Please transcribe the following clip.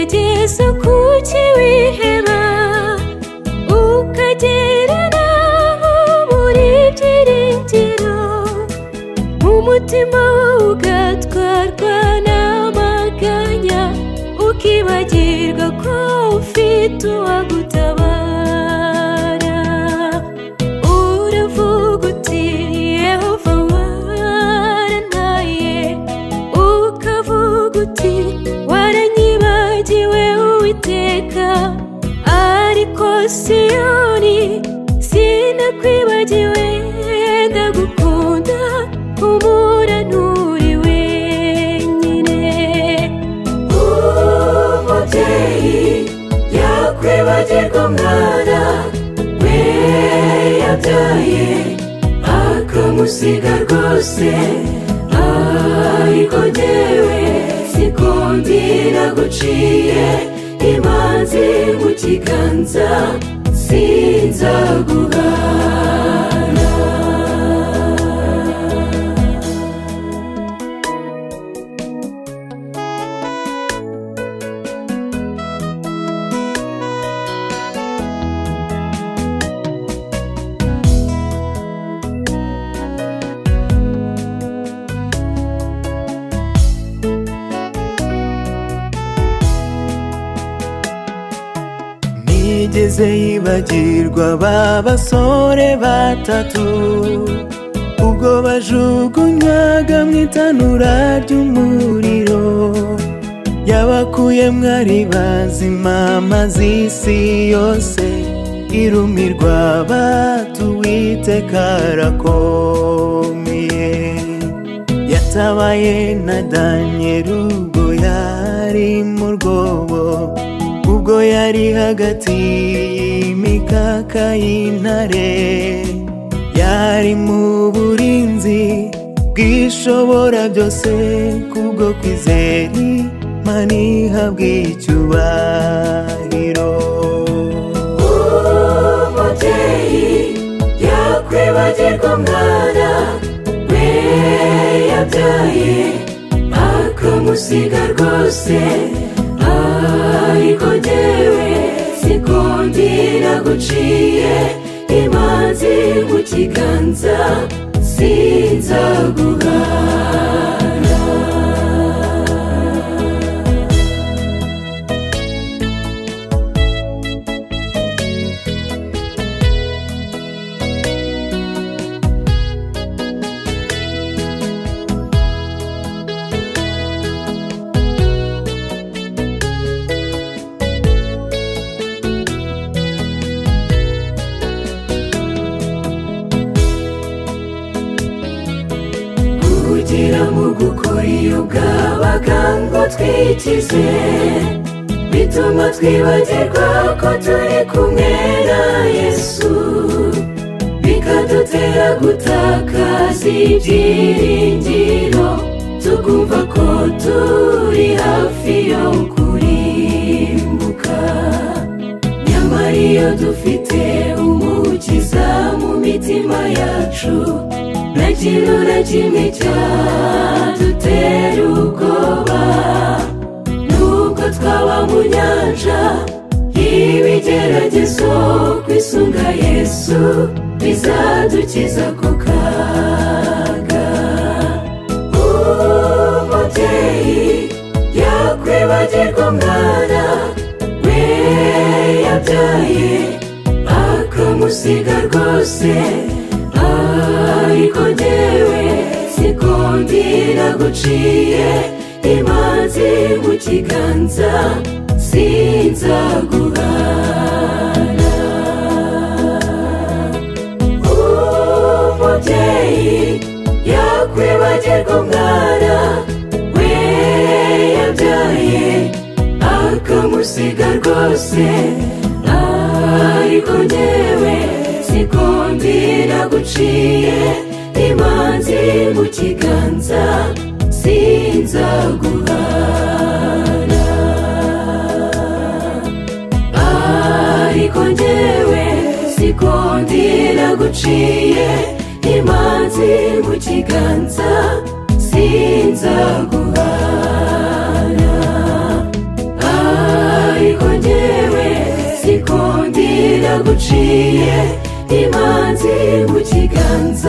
isuku cy'ibiheba ukagera n'aho buri byiringiro umutima wawe ugatwarwa n'amaganya ukibagirwa ko ufite uwagutabara uravuga uti yehova warantaye ukavuga uti waranyibagiwe uwiteka ariko siyoni sinakwibagiwe ndagukunda humura nturi wenyine umubyeyi yakwibagirwa umwana we yabyaye akamusiga rwose ariko jyewe siko ndi naguciye imanzi mu kiganza sinzaguhara ntiyigeze yibagirwa ba basore batatu ubwo bajugunywaga mu itanura ry'umuriro yabakuye mwari bazima maze isi yose irumirwa batu uwiteka arakomeye yatabaye na daniyeli ubwo yari mu rwobo ubwo yari hagati y'imikaka y'intare yari mu burinzi bwishobora byose kubwo kwizeri maniha bw'icyubahiro umubyeyi yakwibagirwa umwana we yabyaye akamusiga rwose ariko jyewe siko ndi naguciye imanzi mu kiganza sinzaguhara kugira mu gukora iyo bwabaga ngo twikize bituma twibagirwa ko turi kumwe na yesu bikadutera gutakaza ibyiringiro tukumva ko turi hafi yo kurimbuka nyamara iyo dufite umukiza mu mitima yacu nta kintu na kimwe cyadutera ubwoba nubwo twaba mu nyanja y'ibigeragezo kwisunga yesu bizadukiza ku kaga umubyeyi yakwibagirwa umwana we yabyaye akamusiga rwose ariko jyewe siko ndi naguciye imanzi mu kiganza sinzaguhara umubyeyi yakwibagirwa umwana we yabyaye akamusiga rwose ariko jyewe siko ndira guciye imanzi mu kiganza sinzaguhara ariko njyewe siko ndira guciye imanzi mu kiganza sinzaguhara yaguciye imanzi mu kiganza